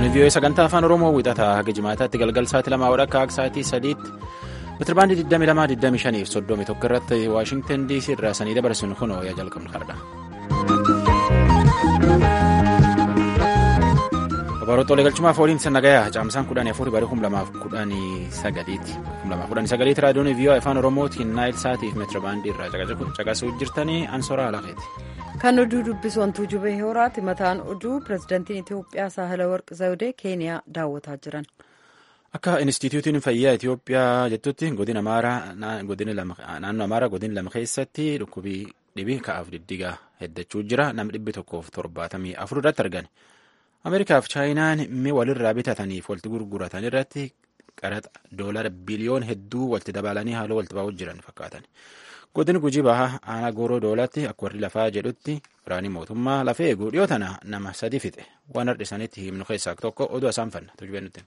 Raadiyoon vii'oo sagantaa afaan Oromoo wixataa haga jimaataatti galgal sa'aatii lamaa walakkaa akka sa'aatii sadiitti meetirabaandii 22 fi 31 irratti Waashingtan DC irraa sanii dabarsuun kunoo yaa jalqabnu har'a. Babaroota galchumaaf ooliin nagayaa caamsaan kudhanii afurii barii kum lamaaf kudhanii sagaliiti. Kum lamaaf kudhanii sagaliiti raadiyoon vii'oo afaan Oromootiin naayil sa'aatii fi meetirabaandii irraa caqasuu jirtanii ansoraa alaaqeeti. Kan oduu dubbisu wantuu jubee horaati mataan oduu pirezidaantiin Itoophiyaa Saahila Warqi Zawudee Keeniyaa daawwataa jiran. Akka Inistituutiin Fayyaa Itoophiyaa jettutti godina naannoo Amaaraa godina lama keessatti dhukkubii dhibii ka'aaf diddigaa heddachuu jira. Namni dhibbi tokkoof torbaatamii afur irratti argame. Ameerikaaf Chaayinaan mi'a walirraa bitataniif walitti gurguratan irratti qaraxa doolara biliyoon hedduu walitti dabalanii haaloo walitti baa'uu jiran fakkaatan. Godin gujii bahaa aanaa gooroo doolaatti akka warri lafaa jedhutti waraanni mootummaa lafa eeguu dhiyoo tana nama sadi fixe waan har'isanitti himnu keessaa tokko oduu isaan fanna tujubee nuti.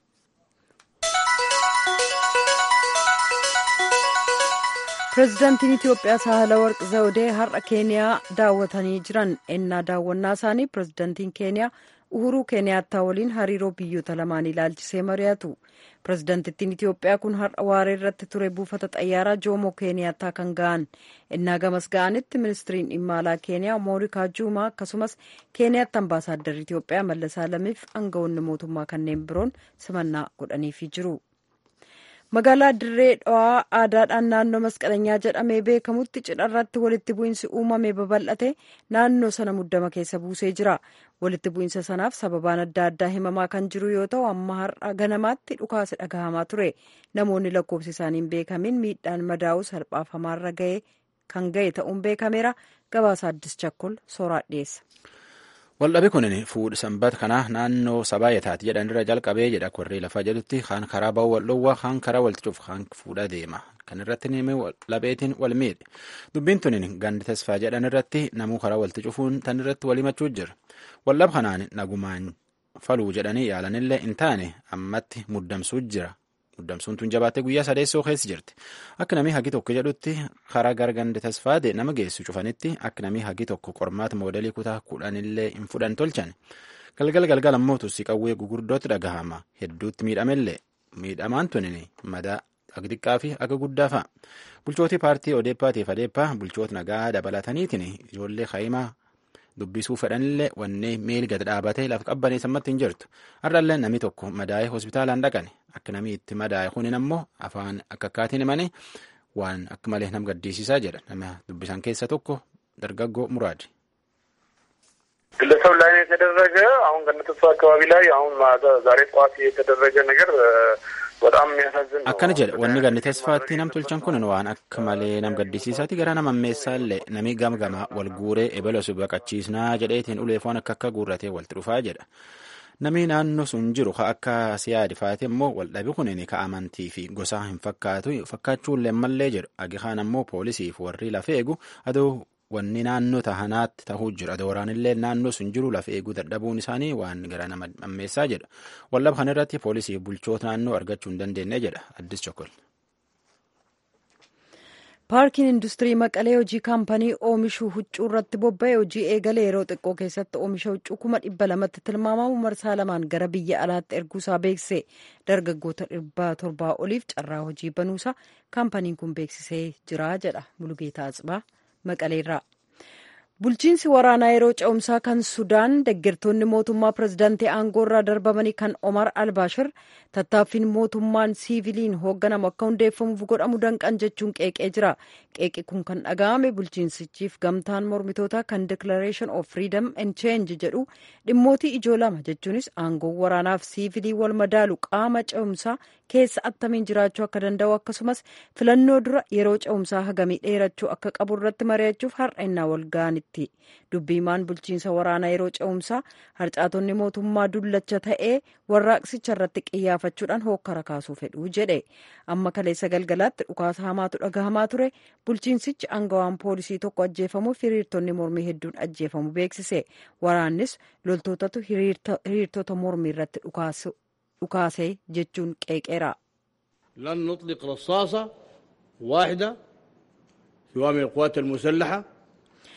Pireezidaantiin Itoophiyaa Saahila Warqi Zawudee har'a Keeniyaa daawwatanii jiran ennaa daawwannaa isaanii pireezidaantiin Keeniyaa Uhuruu Keeniyaattaa waliin hariiroo biyyoota lamaan ilaalchisee mari'atu. Pireezidaantittiin Itoophiyaa kun har'a waaree irratti ture buufata xayyaaraa Joomoo Keeniyaattaa kan ga'an. Innaa gamas ga'anitti ministiriin dhimma alaa Keeniyaa Moorikaa Juumaa akkasumas Keeniyaatti ambaasaadarri Itoophiyaa Mallas Alamiif aangawoonni mootummaa kanneen biroon simannaa godhaniifii jiru. Magaalaa Dirree Dhawaa aadaadhaan naannoo masqalanyaa jedhamee beekamutti cidharratti walitti bu'iinsi uumame babal'ate naannoo sana muddama keessa buusee jira. Walitti bu'iinsa sanaaf sababaan adda addaa himamaa kan jiru yoo ta'u amma har'a ganamaatti dhukaasa dhagahamaa ture. Namoonni lakkoofsi isaanii hin beekamin miidhaan madaa'uu salphaaf hamaarra ga'e kan ga'e ta'uun beekameera. Gabaasa Addis Chakkol sooraa dhiyeessa. Waldhabi kun fuudha sanbata kanaa naannoo sabaayetaati jedhanirra jalqabee jedha warri lafaa jedhutti kaan karaa ba'uu wal dhowwaa kaan karaa wal cufu kaan fuudha deema kan irratti neemee labeetiin wal miidhe dubbiin tunin gandi tasfaa jedhan irratti namuu karaa walti cufuun tan irratti wal himachuu jira waldhab kanaan nagumaan faluu jedhanii yaalanillee hin taane ammatti muddamsuu jira muddamsuun tun jabaattee guyyaa sadeessoo keessa jirti akka namni hagi tokko jedhutti karaa gara gandi tasfaate nama geessu cufanitti akka namni hagi tokko qormaata moodelii kutaa kudhanillee hin fudhan tolchan galgal galgal ammoo tussi qawwee gugurdootti dhagahama hedduutti miidhamellee miidhamaan tunin madaa akka xiqqaa fi akka guddaa fa'a bulchootii paartii odeeppaatiif adeeppaa bulchoota nagaa dabalataniitiin ijoollee kaa'imaa dubbisuu fedhanillee wannee miil gad dhaabatee lafa qabbanee sammatti hin jirtu har'allee namni tokko madaa'ee hospitaalaan dhaqane akka namni itti madaa'e kunin ammoo afaan akka akkaatiin himanii waan akka malee nam gaddisiisaa jedha nama dubbisan keessa tokko dargaggoo muraadi. ግለሰብ ላይ ነው የተደረገ። አሁን ገነተሱ አካባቢ ላይ አሁን ዛሬ ጠዋት የተደረገ ነገር በጣም የሚያሳዝን ነው። akkana jedha wanni ganni tasfaatti nam tolchan kun waan akka malee nam gaddisiisaati gara nama ammeessaallee namni gamgama wal guuree ebela su baqachiisnaa jedheetiin uleefoon akka akka guurratee walitti dhufaa jedha. Namni naannoo sun jiru ka akka siyaadi faate immoo waldhabi kunin ka amantii fi gosaa hin fakkaatu fakkaachuullee mallee jedhu agihaan ammoo poolisiif warri lafa eegu aduu wanni naannoo tahanaatti tahuu jira dooraanillee naannoo sun jiru lafa eeguu dadhabuun isaanii waan gara nama ammeessaa jedha waldhaba kana irratti poolisiif bulchoota naannoo argachuu hin dandeenye jedha addis chokol. paarkiin industirii maqalee hojii kaampanii oomishuu huccuu irratti bobba'e hojii eegale yeroo xiqqoo keessatti oomisha huccuu kuma dhibba lamatti tilmaamamu marsaa lamaan gara biyya alaatti erguusaa beekse dargaggoota dhibba torbaa oliif carraa hojii banuusaa kaampaniin kun beeksisee jira jedha mulugeetaa atsibaa maqaleerraa. bulchiinsi waraanaa yeroo ce'umsaa kan sudaan deeggartoonni mootummaa pirezidaantii aangoo irraa darbamanii kan omar albaashir tattaaffiin mootummaan siiviliin hoogganamu akka hundeeffamuuf godhamu danqan jechuun qeeqee jira qeeqi kun kan dhaga'ame bulchiinsichiif gamtaan mormitootaa kan declaration of freedom and change jedhu dhimmootii ijoo lama jechuunis aangoon waraanaaf siivilii wal madaalu qaama ce'umsaa keessa attamiin jiraachuu akka danda'u akkasumas filannoo dura yeroo ce'umsaa hagamii dheerachuu akka qabu irratti mari'achuuf har'a wal ga'anitti. dubbiimaan bulchiinsa waraanaa yeroo ce'umsaa harcaatonni mootummaa dullacha ta'ee warraaqsicha irratti qiyyaafachuudhaan hookkara kaasuu fedhu jedhe amma kaleessa galgalaatti dhukaasa hamaatu dhagahamaa ture bulchiinsichi aangawaan poolisii tokko ajjeefamuuf hiriirtonni mormii hedduun ajjeefamu beeksise waraannis loltootatu hiriirtota mormii irratti dhukaase jechuun qeeqeera. لن نطلق رصاصة واحدة سواء من القوات المسلحة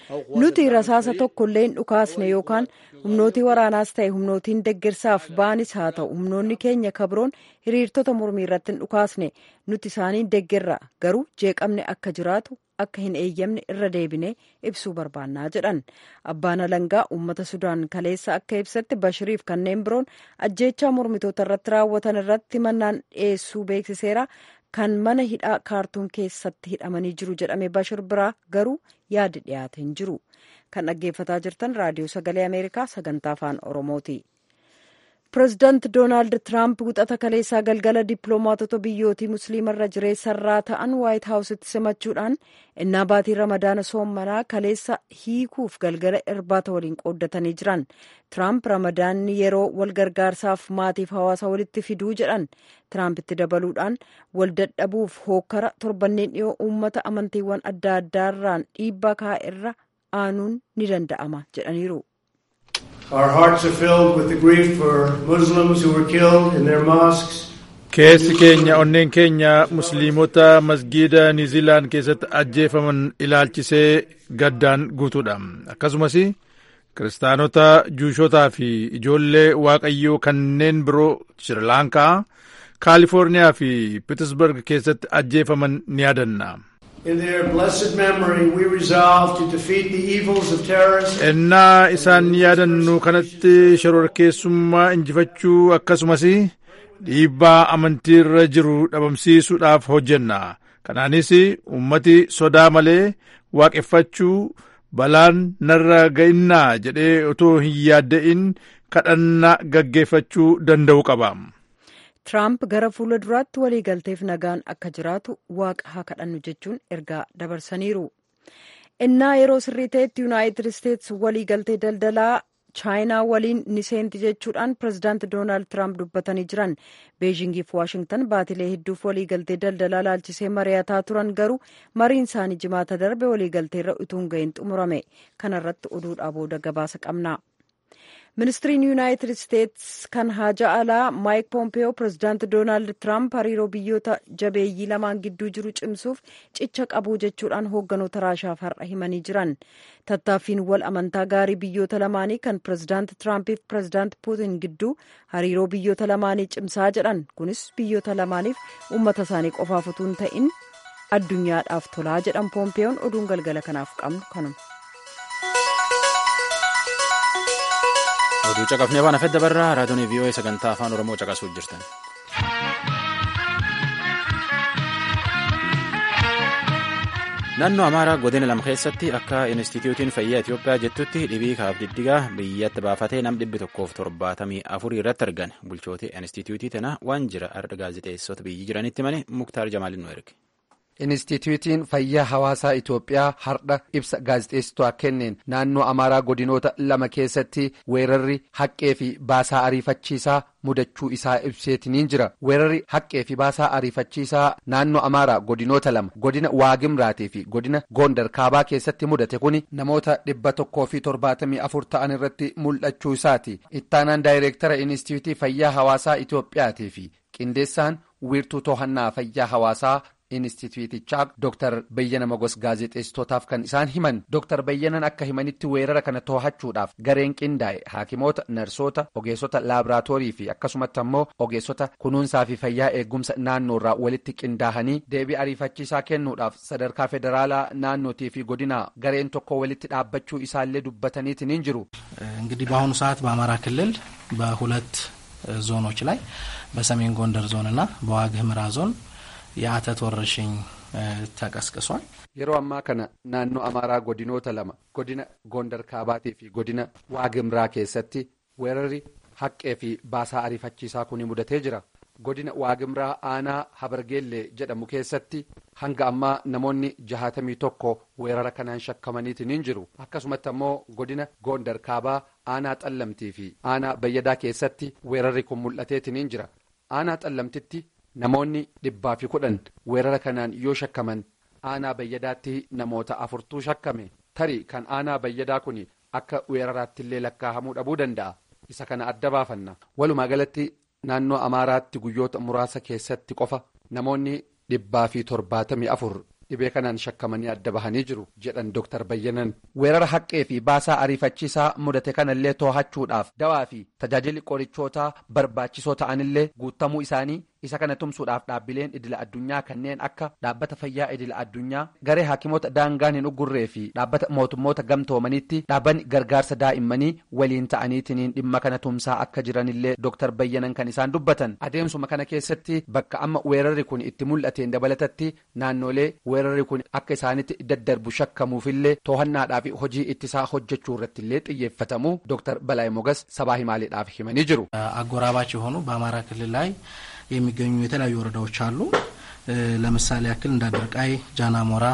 nuti rasaasa tokkollee hin dhukaasne yookaan humnootii waraanaas ta'e humnootiin deggersaaf baanis haa ta'u humnoonni keenya kabroon hiriirtota mormii irratti hin dhukaasne nuti isaaniin deggerra garuu jeeqamne akka jiraatu akka hin eeyyamne irra deebine ibsuu barbaannaa jedhan abbaan alangaa uummata sudaan kaleessa akka ibsatti bashiriif kanneen biroon ajjeechaa mormitoota irratti raawwatan irratti mannaan dhiyeessuu beeksiseera kan mana hidhaa kaartuun keessatti hidhamanii jiru jedhame bashir biraa garuu yaadi dhiyaate hin jiru kan dhaggeeffataa jirtan raadiyoo sagalee ameerikaa sagantaa afaan oromooti. pireezidaanti doonaald tiraamp wixata kaleessaa galgala dippiloomaatota biyyootii musliimarra jireessarraa ta'an waayit haawusitti simachuudhaan innaa baatii ramadaana soommanaa kaleessa hiikuuf galgala irbaata waliin qooddatanii jiran tiraamp ramadaanni yeroo wal gargaarsaaf maatiif hawaasa walitti fiduu jedhan tiraampitti dabaluudhaan wal dadhabuuf hookkara torbanneen dhiyoo uummata amantiiwwan adda addaarraan dhiibbaa kaa'erra aanuun ni danda'ama jedhaniiru. Our hearts are filled with the grief for Muslims who were killed in their mosques. Keessi keenya onneen keenya musliimota masgiida Niiziilaan keessatti ajjeefaman ilaalchisee gaddaan guutuudha. Akkasumas kiristaanota juushotaa fi ijoollee waaqayyoo kanneen biroo Shirilaankaa, Kaalifoorniyaa fi Pitisburg keessatti ajjeefaman ni yaadanna. In their blessed memory, we resolve to defeat the evils of terrorism. Ennaa isaan yaadannu kanatti shororkeessummaa injifachuu akkasumas dhiibbaa amantiirra jiru dhabamsiisuudhaaf hojjenna. Kanaanis ummati sodaa malee waaqeffachuu balaan narra ga'innaa jedhee otoo hin yaadda'in kadhannaa gaggeeffachuu danda'u qaba. Tiraamp gara fuula duraatti waliigalteef nagaan akka jiraatu waaqa haa kadhannu jechuun ergaa dabarsaniiru. Innaa yeroo sirrii ta'etti Yuunaayitid Isteets waliigaltee daldalaa chaayinaa waliin ni seenti jechuudhaan pirezidaanti Doonaald Tiraamp dubbatanii jiran. Beejingiif Waashingtan baatilee hedduuf waliigaltee daldalaa laalchisee mari'ataa turan garuu mariin isaanii jimaata darbe waliigalteerra utuu hin gahin xumurame. Kanarratti oduudhaa booda gabaasa qabna. ministiriin yuunaayitid isteets kan haja alaa maayik poompeyoo pirezidaanti doonaald tiraamp hariiroo biyyoota jabeeyyii lamaan gidduu jiru cimsuuf cicha qabuu jechuudhaan hoogganoota raashaaf har'a himanii jiran tattaaffiin wal amantaa gaarii biyyoota lamaanii kan pirezidaanti tiraampiif pirezidaanti puutin gidduu hariiroo biyyoota lamaanii cimsaa jedhan kunis biyyoota lamaaniif uummata isaanii qofaaf utuu hin ta'in addunyaadhaaf tolaa jedhan poompeyoon oduun galgala kanaaf qabnu kanuma. oduu caqafnee waan hafedda barraa raadiyoon vii'oo'ee sagantaa afaan oromoo caqasuuf jirtan. naannoo amaaraa godina lama keessatti akka inistitiyuutiin fayyaa itiyoophiyaa jettutti dhibii kaaf diddigaa biyyatti baafatee nam dhibbi tokkoof torbaatamii afurii irratti argan bulchooti inistitiyuutii tana waan jira arda gaazexeessota biyyi jiranitti mane muktaar jamaalin nu erge. Inistituutiin fayyaa hawaasaa Itoophiyaa hardha ibsa gaazexeessitoota kenneen naannoo Amaaraa godinoota lama keessatti weerarri haqqee fi baasaa ariifachiisaa mudachuu isaa ibseetiniin jira. Weerarri haqqee fi baasaa ariifachiisaa naannoo Amaaraa godinoota lama godina Waagimraatii fi godina Gondar Kaabaa keessatti mudate kuni namoota dhibba tokkoo fi torbaatamii afur ta'an irratti mul'achuu isaati. Ittaanaan daayireektara Inistituutii fayyaa hawaasaa Itoophiyaatii fi qindeessaan wiirtuu to'annaa fayyaa hawaasaa. Inistituutichaa Dr. Bayyana Magos gaazexeessitootaaf kan isaan himan Dr. Bayyanan akka himanitti weerara kana to'achuudhaaf gareen qindaa'e haakimoota narsoota ogeessota laaboraatoorii fi akkasumatti ammoo ogeessota kunuunsaa fi fayyaa eegumsa naannoorraa walitti qindaa'anii deebii ariifachiisaa kennuudhaaf sadarkaa federaalaa naannootii fi godinaa gareen tokko walitti dhaabbachuu isaallee dubbataniitiin jiru. እንግዲህ በአሁኑ ሰዓት በአማራ ክልል በሁለት ዞኖች ላይ በሰሜን ጎንደር ዞን እና በዋግ ህምራ ዞን የአተት ወረርሽኝ ተቀስቅሷል። yeroo ammaa kana naannoo amaaraa godinoota lama godina gondar kaabaatii fi godina waagimraa keessatti weerarri haqqee fi baasaa ariifachiisaa kun mudatee jira godina waagimraa aanaa habargeellee jedhamu keessatti hanga ammaa namoonni jahatamii tokko weerara kanaan shakkamaniitiin jiru akkasumatti ammoo godina gondar kaabaa aanaa xallamtii fi aanaa bayyadaa keessatti weerarri kun mul'ateetiin jira aanaa xallamtitti. Namoonni dhibbaa fi kudhan weerara kanaan yoo shakkaman aanaa bayyadaatti namoota afurtuu shakkame tarii kan aanaa bayyadaa kun akka weeraraatti illee lakkaa'amuu dhabuu danda'a isa kana adda baafanna walumaa galatti naannoo amaaraatti guyyoota muraasa keessatti qofa namoonni dhibbaa fi torbaatamii afur dhibee kanaan shakkamanii adda bahanii jiru jedhan Dr. Bayyanan. Weerara haqqee fi baasaa ariifachiisaa mudate kanallee to'achuudhaaf dawaa fi tajaajilli qorichootaa barbaachisoo ta'anillee guutamuu isaanii isa kana tumsuudhaaf dhaabbileen idila addunyaa kanneen akka dhaabbata fayyaa idila addunyaa garee haakimoota daangaan hin uggurree fi dhaabbata mootummoota gamtoomaniitti dhaabbanni gargaarsa daa'immanii waliin ta'aniitiin dhimma kana tumsaa akka jiranillee Dr. Bayyanan kan isaan dubbatan adeemsuma kana keessatti bakka amma weerarri kun itti mul'ateen dabalatatti naannolee weerarri kun akka isaanitti daddarbu shakkamuufillee to'annaadhaaf hojii ittisaa hojjechuu irrattillee xiyyeeffatamu Dr. Balaay Mogas sabaa himaaleedhaaf himanii jiru. አጎራባች የሆኑ በአማራ ክልል ላይ የሚገኙ የተለያዩ ወረዳዎች አሉ። ለምሳሌ ያክል እንደ አድርቃይ፣ ጃናሞራ፣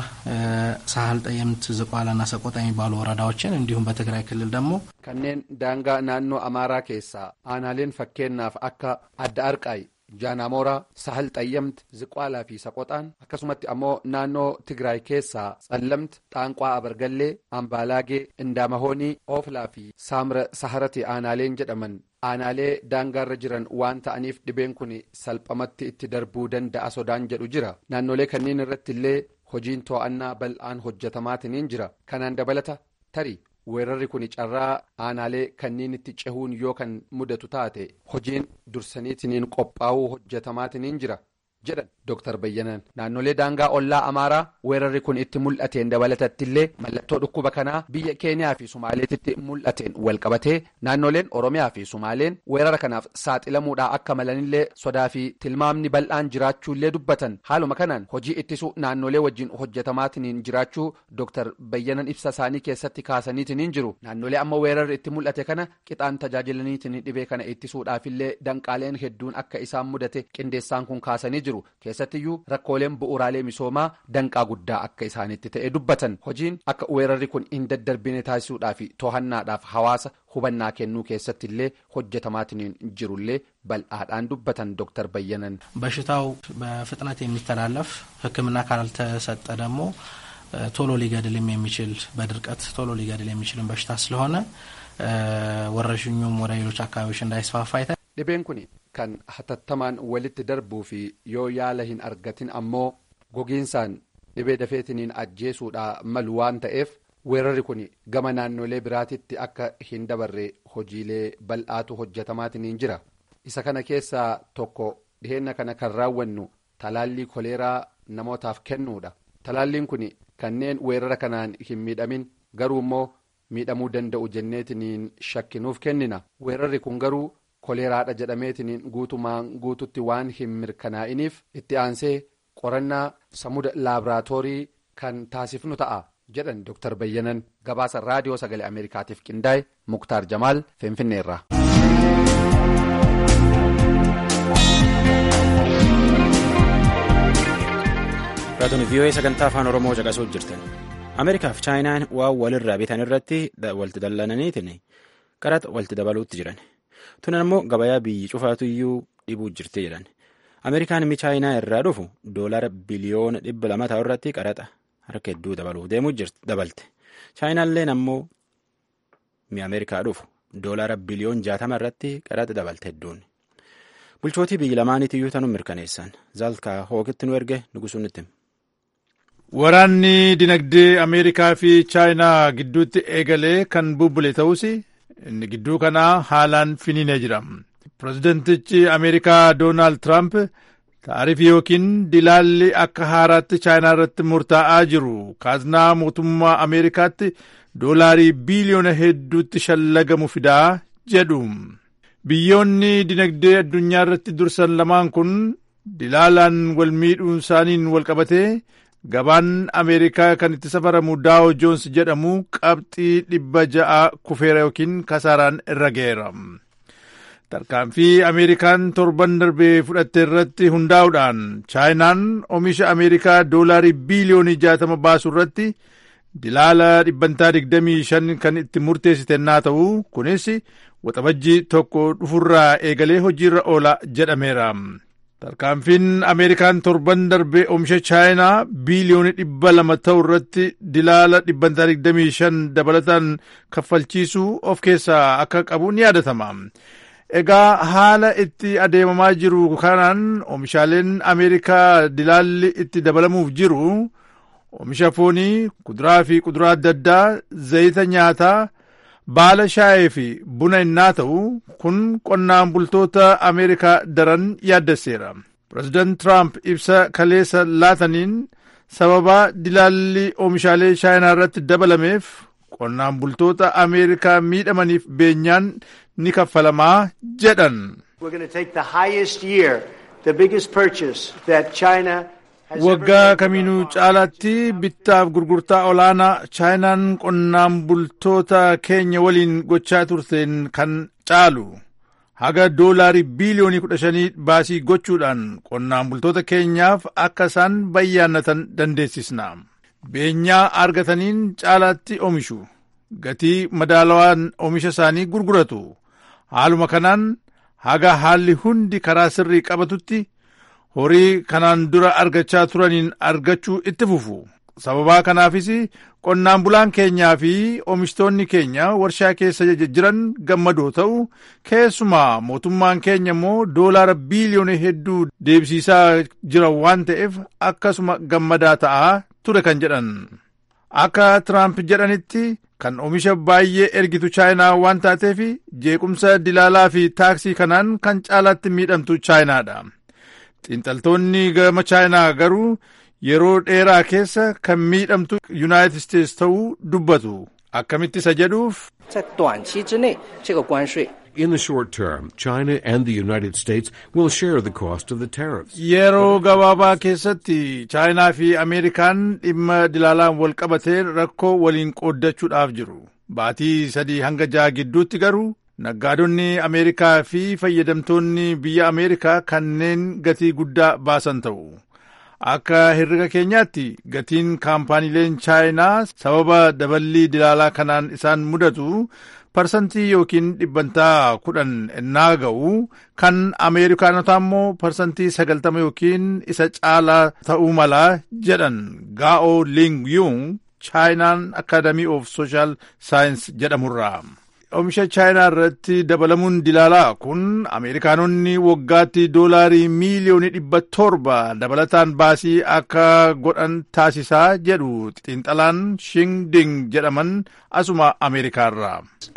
ሳህል ጠየምት፣ ዝቋላና ሰቆጣ የሚባሉ ወረዳዎችን እንዲሁም በትግራይ ክልል ደግሞ kanneen daangaa naannoo amaaraa keessaa aanaaleen fakkeenyaaf akka adda arqaay jaanamooraa sahal xayyamt ziqaalaa fi saqoxaan akkasumatti ammoo naannoo tigraay keessaa tsallamt dhaanqaa abargallee ambaalaagee indaamahoonii ooflaa fi saamra saharati aanaaleen jedhaman aanaalee daangaarra jiran waan ta'aniif dhibeen kun salphamatti itti darbuu danda'a sodaan jedhu jira naannolee kanneen irratti illee hojiin to'annaa bal'aan hojjetamaatiin jira kanaan dabalata tarii weerarri kun carraa aanaalee kanneen itti cehuun yoo kan mudatu taate hojiin dursaniitiin qophaa'uu hojjetamaatiin jira jedhan Dr. Bayyanan naannolee daangaa ollaa Amaaraa weerarri kun itti mul'ateen dabalatattillee mallattoo dhukkuba kanaa biyya Keeniyaa fi Sumaaleetitti mul'ateen walqabatee naannoleen Oromiyaa fi Sumaaleen weerara kanaaf saaxilamuudhaa akka malanillee sodaa fi tilmaamni bal'aan jiraachuullee dubbatan haaluma kanaan hojii ittisuu naannolee wajjin hojjetamaatiin jiraachuu Dr. Bayyanan ibsa isaanii keessatti kaasaniitiin jiru naannolee amma weerarri itti mul'ate kana qixaan tajaajilaniitiin dhibee kana ittisuudhaafillee danqaaleen hedduun akka isaan mudate qindeessaan kun kaasanii jiru keessattiyyuu rakkooleen bu'uuraalee misoomaa danqaa guddaa akka isaanitti ta'e dubbatan hojiin akka weerarri kun hin daddarbine taasisuudhaa fi to'annaadhaaf hawaasa hubannaa kennuu keessatti illee hojjetamaatiin jirullee bal'aadhaan dubbatan ዶክተር በየነን በሽታው በፍጥነት የሚተላለፍ ሕክምና ካልተሰጠ ደግሞ ቶሎ ሊገድልም የሚችል በድርቀት ቶሎ ሊገድል የሚችልን በሽታ ስለሆነ ወረርሽኙም ወደ ሌሎች አካባቢዎች እንዳይስፋፋ ይታ dhibeen kun kan hatattamaan walitti darbuu fi yoo yaala hin argatin ammoo gogiinsaan dhibee dafeetiniin ajjeesuudha malu waan ta'eef weerarri kun gama naannolee biraatitti akka hin dabarre hojiilee bal'aatu hojjetamaatiin jira isa kana keessaa tokko dhiheenna kana kan raawwannu talaallii koleeraa namootaaf kennuudha talaalliin kun kanneen weerara kanaan hin miidhamin garuu immoo miidhamuu danda'u jenneetiniin shakkinuuf kennina weerarri kun garuu koleeraadha jedhameetiniin guutumaan guututti waan hin mirkanaa'iniif itti aansee qorannaa samuda laaboraatoorii kan taasifnu ta'a jedhan Dr. Bayyanan gabaasa raadiyoo sagalee Ameerikaatiif qindaa'e Muktaar Jamaal Finfinneerra. raadiyoon vii'oo'ee sagantaa afaan oromoo caqasuu jirtan ameerikaa fi chaayinaan waan walirraa bitan irratti walti dallananiitiin qaraxa walti dabaluutti jiran tunan immoo gabayaa biyyi cufaatuyyuu dhibuu jirti jedhan ameerikaan mi chaayinaa irraa dhufu doolara biliyoona dhibba lama ta'u irratti qaraxa harka hedduu dabaluuf deemuu dabalte chaayinaalleen ammoo mi ameerikaa dhufu doolara biliyoon jaatama irratti qaraxa dabalte hedduun. bulchootii biyyi lamaaniitiyyuu tanuu mirkaneessan zaalkaa hookitti nu erge nugusuun itti waraanni dinagdee ameerikaa fi chaayinaa gidduutti eegalee kan bubbule ta'us inni gidduu kanaa haalaan finiinee jira pireezidentichi ameerikaa doonaald tiraamp taarifii yookiin dilaalli akka haaraatti chaayinaa irratti murtaa'aa jiru kaaznaa mootummaa ameerikaatti doolaarii biiliyoona hedduutti shallagamu fidaa jedhu biyyoonni dinagdee addunyaa irratti dursan lamaan kun dilaalaan wal miidhuun isaaniin wal qabatee gabaan ameerikaa kan itti safaramu daawo joons jedhamu qabxii dhibba ja'a kufeera yookiin kasaaraan irra ga'eera. tarkaanfii ameerikaan torban darbee fudhatte irratti hundaa'uudhaan chaayinaan oomisha ameerikaa doolaarii biiliyoonii jaatama baasu irratti dilaala dhibbantaa digdamii shan kan itti murteessite naa ta'u kunis waxabajjii tokko dhufurraa eegalee hojiirra oola jedhameera. tarkaanfiin ameerikaan torban darbee oomisha chaayinaa biiliyoonii dhibba lama ta'u irratti dilaala dhibbantaa digdamii shan dabalataan kaffalchiisuu of keessaa akka qabu ni yaadatama. egaa haala itti adeemamaa jiru kanaan oomishaaleen ameerikaa dilaalli itti dabalamuuf jiru oomisha foonii kuduraa fi kuduraa adda addaa zayita nyaataa baala shaayee fi buna innaa ta'u kun qonnaan bultoota ameerikaa daran yaaddesseera pireezidaant tiraamp ibsa kaleessa laataniin sababa dilaalli oomishaalee chaayinaa irratti dabalameef qonnaan bultoota ameerikaa miidhamaniif beenyaan ni kaffalamaa jedhan. waggaa kamiinuu caalaatti bittaaf gurgurtaa olaanaa chaayinaan qonnaan bultoota keenya waliin gochaa turteen kan caalu haga doolaarii biiliyoonii kudha shanii baasii gochuudhaan qonnaan bultoota keenyaaf akka isaan bayyaannatan dandeessisna beenyaa argataniin caalaatti oomishu gatii madaalawaan oomisha isaanii gurguratu haaluma kanaan haga haalli hundi karaa sirrii qabatutti horii kanaan dura argachaa turaniin argachuu itti fufu sababaa kanaafis qonnaan bulaan keenyaa fi oomishtoonni keenya warshaa keessa jiran gammadoo ta'u keessumaa mootummaan keenya immoo doolaara biiliyoona hedduu deebisiisaa jira waan ta'eef akkasuma gammadaa ta'aa ture kan jedhan akka tiraamp jedhanitti kan oomisha baay'ee ergitu chaayinaa waan taateef jeequmsa dilaalaa fi taaksii kanaan kan caalaatti miidhamtu chaayinaadha. xiinxaltoonni gama chaayinaa garuu yeroo dheeraa keessa kan miidhamtu yuunaayitid isteetsi ta'uu dubbatu akkamitti isa jedhuuf. In the short term, China and the United States will share the cost of the tariffs. Yeroo gabaabaa keessatti chaayinaa fi Ameerikaan dhimma dilaalaan wal qabatee rakkoo waliin qooddachuudhaaf jiru. Baatii sadii hanga ja'a gidduutti garuu naggaadonni ameerikaa fi fayyadamtoonni biyya ameerikaa kanneen gatii guddaa baasan ta'u akka herrega keenyaatti gatiin kaampaaniileen chaayinaa sababa daballii dilaalaa kanaan isaan mudatu parsantii yookiin dhibbantaa kudhan ennaa ga'u kan ameerikaanotaa immoo parsantii sagaltama yookiin isa caalaa ta'uu mala jedhan gaa'o ling yung chaayinaan akaadamii of sooshaal saayins jedhamurraa. oomisha chaayinaa irratti dabalamuun dilaalaa kun ameerikaanonni waggaatti doolaarii miiliyoonii dhibba torba dabalataan baasii akka godhan taasisaa jedhu xiinxalaan shingding jedhaman asuma ameerikaarraa.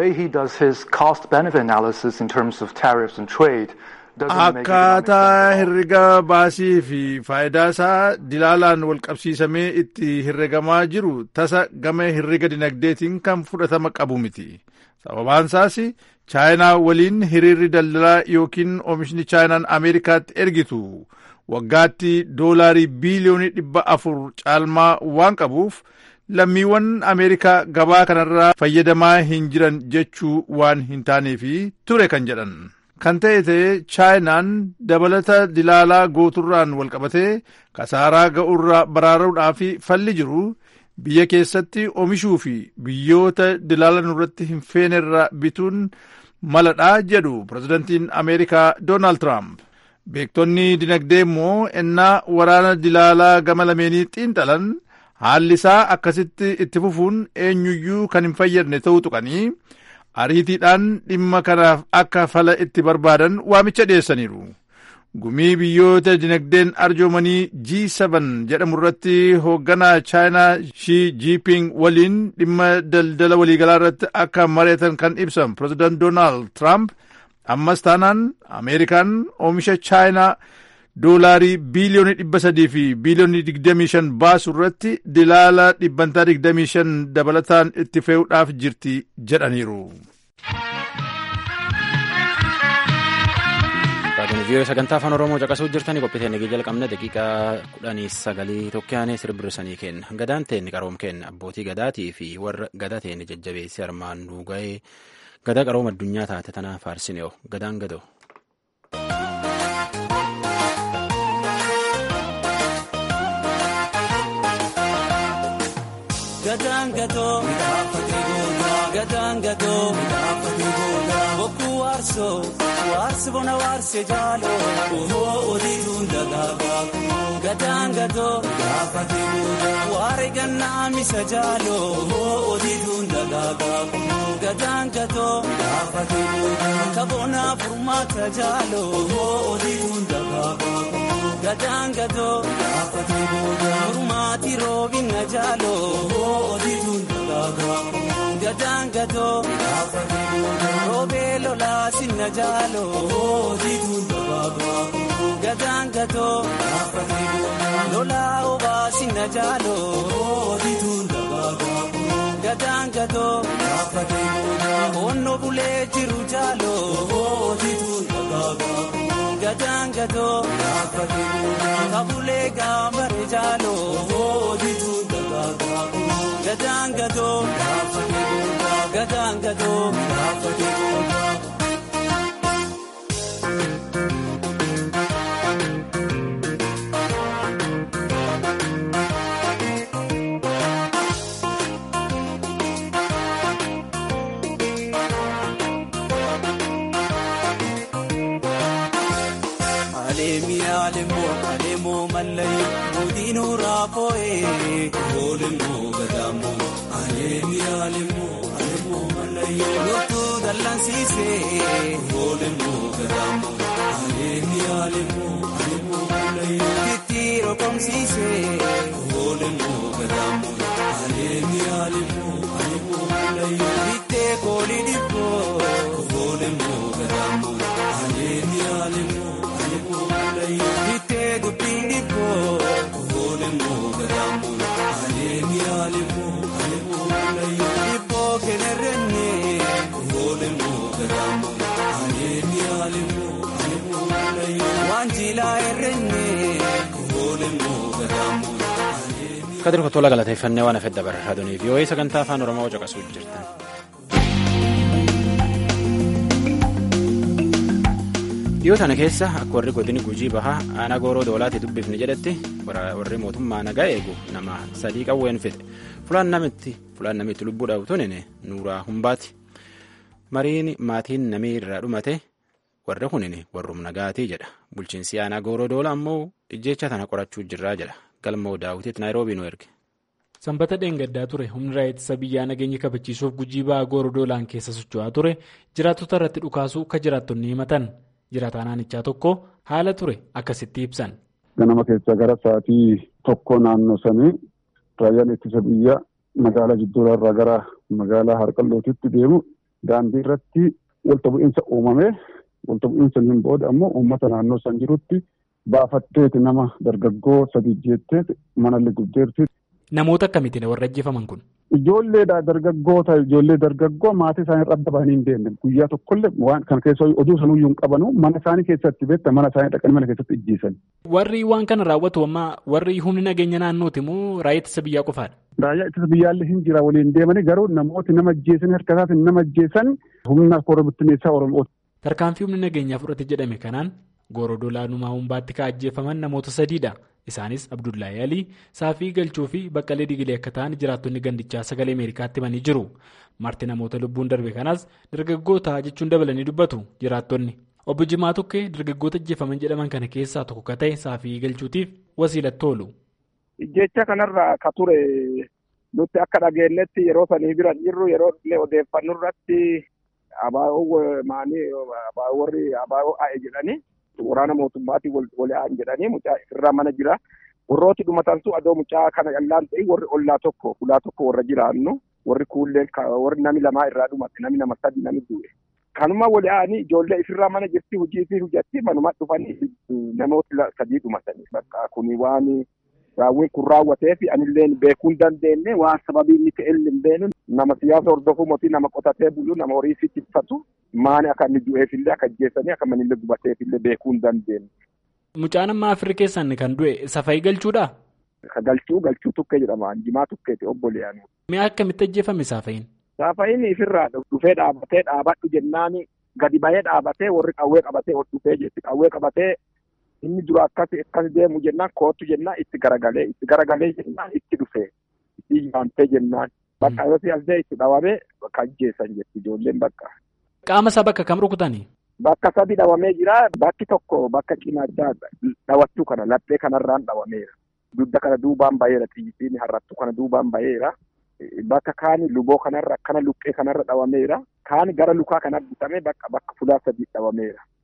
akkaataa herrega baasii fi faayidaa isaa dilaalaan wal qabsiisamee itti herregamaa jiru tasa gama herrega dinagdeetiin kan fudhatama qabu miti. sababaan isaas chaayinaa waliin hiriirri daldalaa yookiin oomishni chaayinaan ameerikaatti ergitu waggaatti doolaarii biiliyoonii dhibba afur caalmaa waan qabuuf lammiiwwan ameerikaa gabaa kanarraa fayyadamaa hin jiran jechuu waan hin taaneefi ture kan jedhan kan ta'e ta'e chaayinaan dabalata dilaalaa gooturraan walqabatee kasaaraa ga'urraa baraaruudhaaf falli jiru biyya keessatti oomishuu fi biyyoota dilaala nurratti hin feenerraa bituun maladhaa jedhu pirezidantiin ameerikaa doonaald tiraamp beektonni dinagdee immoo ennaa waraana dilaalaa gama lameenii xiinxalan haalli isaa akkasitti itti fufuun eenyuyyuu kan hin fayyadne ta'uu tuqanii ariitiidhaan dhimma kanaaf akka fala itti barbaadan waamicha dhiyeessaniiru. gumii biyyoota dinagdeen arjoomanii G7 jedhamu irratti hoogganaa chaayinaa shi jiiping waliin dhimma daldala waliigalaa irratti akka mari'atan kan ibsan pirezidaant doonaald tiraamp ammas taanaan ameerikaan oomisha chaayinaa doolaarii biiliyoonii dhibba sadii fi biiliyoonii digdamii shan baasu irratti dilaala dhibbantaa digdamii shan dabalataan itti fe'uudhaaf jirti jedhaniiru. Raadiyoon vii'oo sagantaa afaan Oromoo caqasuu jirtanii qophii teennee jalqabne daqiiqaa kudhanii sagalii tokkoyaanee sirbirrisanii kenna. Gadaan teenni qaroom kenna abbootii gadaatii fi warra gadaa teenni jajjabeessi armaan duuga'ee gadaa qarooma addunyaa taate tanaa faarsinee'o gadaan gadoo. Gadaan gadoo midhaafatee goodaa gadaan gadoo midhaafatee goodaa bokkuu waarsoo waarsi bona waarsee jaaloo ohoo odiituun dagaagaa kunoo gadaan gadoo midhaafatee goodaa waare gannaa misa jaaloo ohoo odiituun dagaagaa kunoo gadaan gadoo midhaafatee goodaa kaboonaa furmaata jaaloo ohoo odiituun dagaagaa kunoo gadaan gadoo midhaafatee goodaa furmaati roobina jaalo odituun dagaagaa gadaan gadoo roobee lolaa sinna jaalo odituun dagaagaa gadaan gadoo lolaa obaa sinna jaalo odituun dagaagaa gadaan gadoo onno bulee jiru jaalo odituun dagaagaa gadaan gadoo kabulee gaambare jaalo odituun dagaagaa gadaan gadoo gadaan gadoo. Alemoo mallayu godinuu raafoo'ee oolemoo gadaamoo aleemii alemoo alemoo mallayu loltuu dallansiisee oolemoo gadaamoo aleemii alemoo alemoo mallayu tittiiroo komsiisee oolemoo gadaamoo aleemii alemoo alemoo mallayu bittee koolii dhibboo oolemoo gadaamoo aleemii alemoo. Bitee dubbiin dhibboo oolemoo gadaamoo aleemii alemoo alemoo layyoo dhibboo kenerrennee oolemoo gadaamoo aleemii alemoo alemoo layyoo waan jilaa errennee oolemoo gadaamoo. Kadir Kottoola galateeffannee waan hafedha bara raadiyoo vii'oo'ee sagantaa afaan oromoo caqasuu jirtan. dhiyoo tana keessa akka warri godini gujii bahaa aanaa gooroo doolaatti dubbifni jedhetti warri mootummaa nagaa eegu nama sadii qawween fide fulaan namitti fulaan namitti lubbuu dhabutuun nuuraa humbaati mariin maatiin namii irraa dhumate warri kunin warrum nagaatii jedha bulchiinsi aanaa gooroo doola ammoo ijjecha tana qorachuu jirraa jedha galmoo daawwitiitti naayiroobii nu erge. sanbata dheengaddaa ture humni raayyaa biyyaa nageenya kabachiisuuf gujii bahaa gooroo doolaan keessa socho'aa ture jiraattota irratti dhukaasuu ka jiraattonni himatan. jiraataa naannichaa tokko haala ture akkasitti ibsan. ganama keessaa gara sa'aatii tokko naannoo sanii raayyaan ittisa biyyaa magaalaa jidduurarraa gara magaalaa harqallootitti deemu daandii irratti walta bu'iinsa uumame walta bu'iinsa hin booda ammoo uummata naannoo san jirutti baafatteeti nama dargaggoo sadi jettee manallee gubdeerti. Namoota akkamiitiin warra ajjeefaman kun? Ijoolleedha dargaggoota ijoollee dargaggoo maatii isaanii irra adda bahanii hin deemne guyyaa tokkollee waan kana keessa oduu sanuyyuu hin qabanu mana isaanii keessatti beekta mana isaanii dhaqanii mana keessatti ijjiisan. Warri waan kana raawwatu amma warri humni nageenya naannooti moo raayyaa ittisa biyyaa qofaadha? Raayyaa ittisa biyyaallee hin jira waliin deemanii garuu namooti nama ajjeesan harka isaatiin nama ajjeesan humna koree bittinneessaa Oromooti. Tarkaanfii humni nageenyaa fudhate jedhame kanaan Gooroo Laanumaa Humbaatti kan ajjeefaman namoota sadiidha. Isaanis Abdullahi Alii, Saafii Galchuu fi Baqqalee Digilee akka ta'an jiraattonni gandichaa sagalee Ameerikaatti himanii jiru. Marti namoota lubbuun darbe kanaas dargaggoota jechuun dabalanii dubbatu jiraattonni. Obbo Jimaa Tukkee dargaggoota ajjeefaman jedhaman kana keessaa tokko ka ta'e Saafii Galchuutiif wasiilatti oolu. Jecha kanarraa ka ture nuti akka dhageenyetti yeroo sanii bira jirru yeroo odeeffannoo irratti abaa'oo maanii abaa'oo warri abaa'oo a'e jedhanii. waraana mootummaatiin wal aa'an jedhanii mucaa irraa mana jira. Warrooti dhumatantu adoo mucaa kana callaan ta'e warri ollaa tokko ulaa tokko warra jiraannu warri kuulleen warri nami lamaa irraa dhumate nami nama sadi nami du'e. Kanuma wal aa'anii ijoollee ifirraa mana jirti hojii fi hojjatti manuma dhufanii namoota sadii dhumatanii bakka kuni waan raawwiin kun raawwatee fi anillee beekuu hin dandeenye waan sababii inni ta'e hin beenu nama siyaasa hordofuu mootii nama qotatee bulu nama horii fi tiffatu maani akka inni du'eefillee akka ajjeesanii akka manillee gubateefillee beekuu hin dandeenye. Mucaan amma afirii keessan kan du'e safayii galchuudha? Ka galchuu galchuu tukkee jedhama jimaa tukkeeti obboleeyyan. Mi'a akkamitti ajjeefame saafayiin? Saafayiin ifirraa dhufee dhaabatee dhaabadhu jennaani gadi bahee dhaabatee warri qawwee qabatee ol dhufee jetti qawwee qabatee inni dura akkas akkas deemu jennaan kootu jennaan itti garagalee itti garagalee jennaan itti dhufee itti yaamtee jennaan bakka yoo si'altee itti dhawamee bakka ajjeessan jetti ijoolleen bakka. Qaama isaa bakka kam rukutanii? Bakka sadi dhawamee jira bakki tokko bakka cinaachaa dhawachuu kana laphee kanarraan dhawameera. Dudda kana duubaan baheera xiyyitiin harrattu kana duubaan baheera. Bakka kaani luboo kanarra akkana luqqee kanarra dhawameera. Kaani gara lukaa kana bitamee bakka bakka fulaa sadii dhawameera.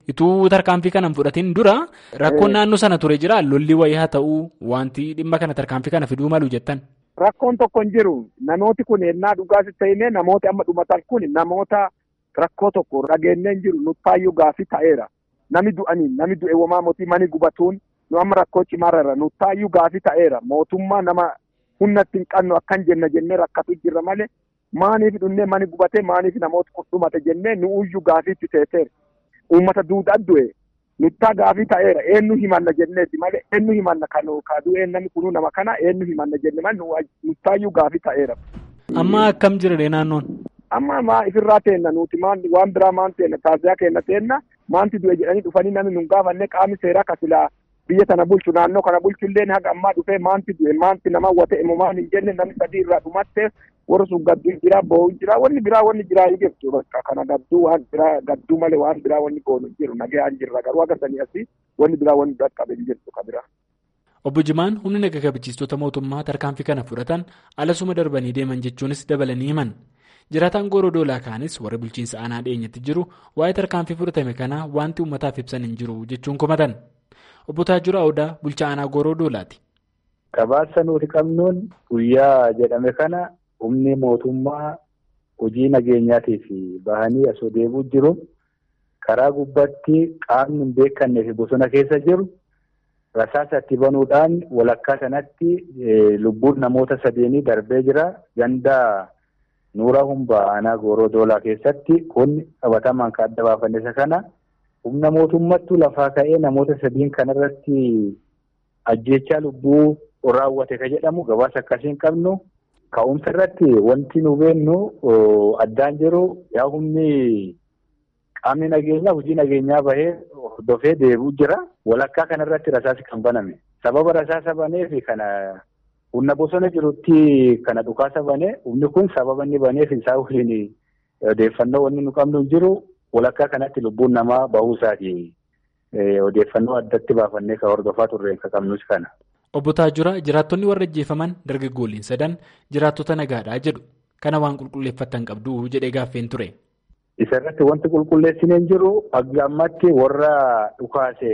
Ituu tarkaanfii kana hin fudhatiin dura rakkoon naannoo sana ture jira lolli wayii haa ta'uu wanti dhimma kana tarkaanfii kana fiduu malu jettan. Rakkoon tokko hin jiru namooti kun ennaa dhugaas ta'inee namooti amma dhumatan kun namoota rakkoo tokko dhageenyee hin jiru nuttaayyuu gaafii ta'eera nami du'anii nami du'e womaa mootii mani gubatuun nu amma rakkoo cimaarra nuttaayyuu gaafii ta'eera mootummaa nama humnatti hin qabnu akkan jenna jennee rakkatu jirra malee maaniif dhunnee mani gubatee maaniif namoota kun dhumate jennee nu uyyuu gaafiitti teeteera. Uummata duudhaa du'e nuttaa gaafii ta'eera eenyu himanna jenneeti malee eenyu himanna kan kaaduu namni kunuu nama kana eenyu himanna jenne malee nuttaayyuu gaafii ta'eera. Amma akkam jirre naannoon? Amma maa ifirraa teenna nuti waan biraa maan teenna taasisaa kenna teenna maanti du'e jedhanii dhufanii namni nun gaafanne qaamni seeraa kasilaa biyya tana bulchu naannoo kana bulchu illee haga ammaa dhufee maanti du'e maanti nama wate immoo maan hin jenne namni sadii irraa dhumattee warri sun gadduu jira bo'uu jira wanni biraa wanni jiraa hin jirtu bakka kana gadduu waan biraa gadduu malee waan biraa wanni goonu hin jiru nagee hin jirra garuu agartanii asii wanni biraa wanni dhaqqabe hin jirtu ka biraa. Obbo Jimaan humni naga kabachiistota mootummaa tarkaanfii kana fudhatan alasuma darbanii deeman jechuunis dabalanii himan. Jiraataan gooroo doolaa kaanis warra bulchiinsa aanaa dhiyeenyatti jiru waa'ee tarkaanfii fudhatame kanaa wanti uummataaf ibsan hin jiru jechuun komatan. Obbo Taajura Odaa bulchaa aanaa gooroo doolaati. Gabaasa nuti qabnuun guyyaa jedhame kana humni mootummaa hojii nageenyaatiif bahanii asoo deebuu jiru karaa gubbaatti qaamni hin beekannee fi bosona keessa jiru rasaasa itti banuudhaan walakkaa sanatti lubbuun namoota sadeenii darbee jira ganda nuura humbaa aanaa gooroo doolaa keessatti kun qabatamaan kan adda baafanne isa kana humna mootummattu lafaa ka'ee namoota sadiin kanarratti ajjeechaa lubbuu raawwate ka jedhamu gabaasa akkasiin qabnu. Ka'umsa irratti wanti nu beennu addaan jiru yaa humni qaamni nageenyaa hojii nageenyaa bahee hordofee deebi'u jira. Walakkaa kanarratti rasaasi kan baname. Sababa rasaasa baneef kana humna bosona jirutti kana dhukaasa banee humni kun sababa inni baneef isaa waliin odeeffannoo wanni nu qabnu hin jiru. Walakkaa kanatti lubbuun namaa bahuu isaati. Odeeffannoo addatti baafannee kan hordofaa turre kan qabnus kana. Obbo Taajura jiraattonni warra ajjeefaman dargaggoolliin sadan jiraattota nagaadhaa jedhu kana waan qulqulleeffatan qabdu jedhee gaaffeen ture. Isa irratti wanti qulqulleessinee hin jiru hanga ammatti warra dhukaase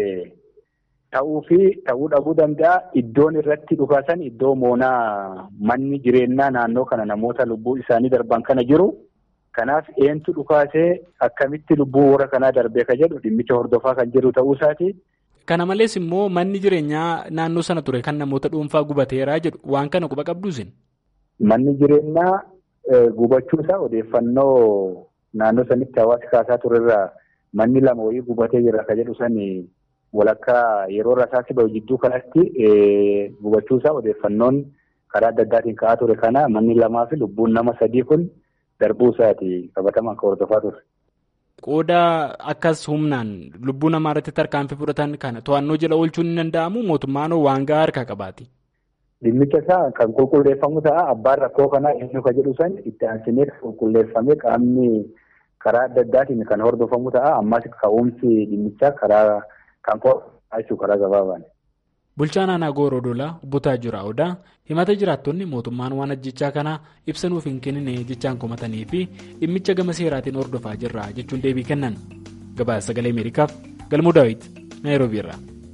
ta'uu fi ta'uu dhabuu danda'a iddoon irratti dhukaasan iddoo moonaa manni jireenyaa naannoo kana namoota lubbuu isaanii darban kana jiru. Kanaaf eentu dhukaasee akkamitti lubbuu warra kanaa darbee ka jedhu dhimmicha hordofaa kan jiru ta'uu isaati. Kana malees immoo manni jireenyaa naannoo sana ture kan namoota dhuunfaa gubateeraa jedhu waan kana quba qabduusin. Manni jireenyaa gubachuusaa odeeffannoo naannoo sanitti hawaasi kaasaa turerraa manni lama wayii gubatee jira ka jedhu sani walakkaa yeroo rasaasi bahu jidduu kanatti gubachuusaa odeeffannoon karaa adda addaatiin ka'aa ture kana manni lamaa fi lubbuun nama sadii kun darbuu isaati qabatamaan kan hordofaa ture. Qooda akkas humnaan lubbuu namaa irratti tarkaanfii fudhatan kana to'annoo jala oolchuun ni danda'amu mootummaan waan gahaa harkaa qabaati. Dhimmicha isaa kan qulqulleeffamu ta'a abbaan rakkoo kanaa eenyu ka jedhu san itti aansinee qulqulleeffamee qaamni karaa adda addaatiin kan hordofamu ta'a ammas ka'umsi dhimmichaa karaa kan qo'atu karaa gabaabaan. Bulchaan aanaa Gooroo Dolaa obbo Taajura Odaa himata jiraattonni mootummaan waan ajjechaa kanaa ibsa nuuf hin kennine jechaan komatanii fi dhimmicha gama seeraatiin hordofaa jirra jechuun deebii kennan. Gabaasa sagalee Ameerikaaf Galmuu Daawit Naayiroobii irraa.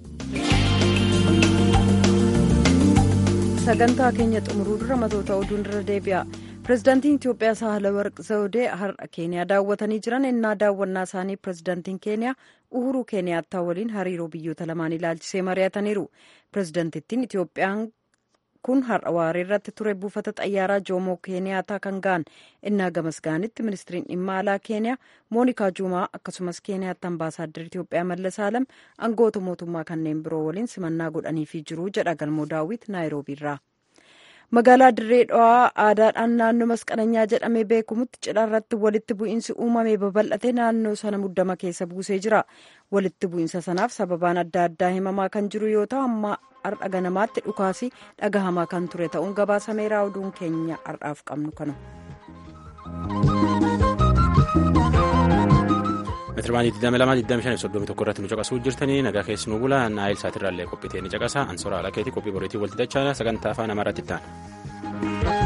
Sagantaa keenya xumuruu dura matoota oduun irra deebi'a. Pireezidaantiin Itoophiyaa Saahilawarq Zawudee har'a Keeniyaa daawwatanii jiran ennaa daawwannaa isaanii pireezidaantiin Keeniyaa Uhuruu Keeniyaattaa waliin hariiroo biyyoota lamaan ilaalchisee mari'ataniiru. Pireezidaantittiin Itoophiyaan kun har'a waaree irratti ture buufata xayyaaraa Joomoo Keeniyaattaa kan ga'an ennaa gamas ga'anitti ministiriin dhimma alaa Keeniyaa Moonikaa Juumaa akkasumas Keeniyaatti ambaasaaddar Itoophiyaa Mallas Alam aangoota mootummaa kanneen biroo waliin simannaa godhaniifii jiru jedha galmoo daawwit Naayiroobiirraa. magaalaa dirree dhawaa aadaadhaan naannoo masqalanyaa jedhamee beekamutti cidha irratti walitti bu'iinsi uumamee babal'ate naannoo sana muddama keessa buusee jira walitti bu'iinsa sanaaf sababaan adda addaa himamaa kan jiru yoo ta'u amma har'a ganamaatti dhukaasi dhagahamaa kan ture ta'uun gabaasameera oduun keenya har'aaf qabnu kana. meetirabaanii 22,25,31 irratti nu caqasuu jirtanii nagaa keessi nu bula naayil saatirraallee qophitee ni caqasa ansoora alaa keetii qophii boriitii walti dachaa sagantaa afaan amaaraatti ta'an.